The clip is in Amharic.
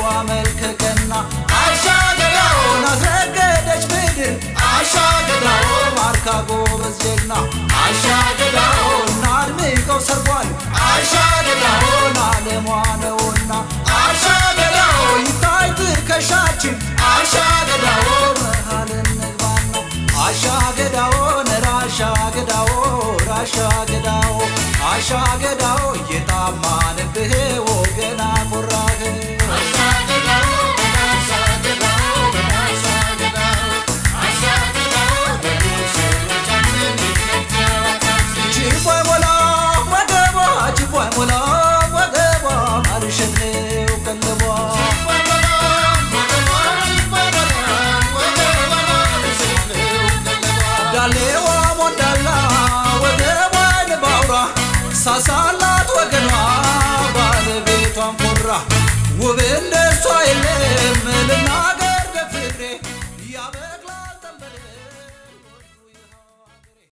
መልከ ቀና አሻገዳውን አስረገደች ምድር አሻገዳውን ማርካ ጎበዝ ጀግና አሻገዳውን አድምቀው ሰርጓል አሻገዳውን አለሟ ነውና አሻገዳው ይታይ ትከሻችን አሻገዳውን መሃል እንግባና አሻገዳውን ራሻገዳው ራሻገዳው አሻገዳው እየጣማንብህ ወገና ኮራህ ጅቧይ ሞላ ወገቧ ጅቧይ ሞላ ወገቧ አልሸት ነው ቀለቧ ዳሌዋ ሞዳላ ወገቧን ባውራ ሳሳላት ወገኗ ባለቤቷን ኮራ ውብ እንደ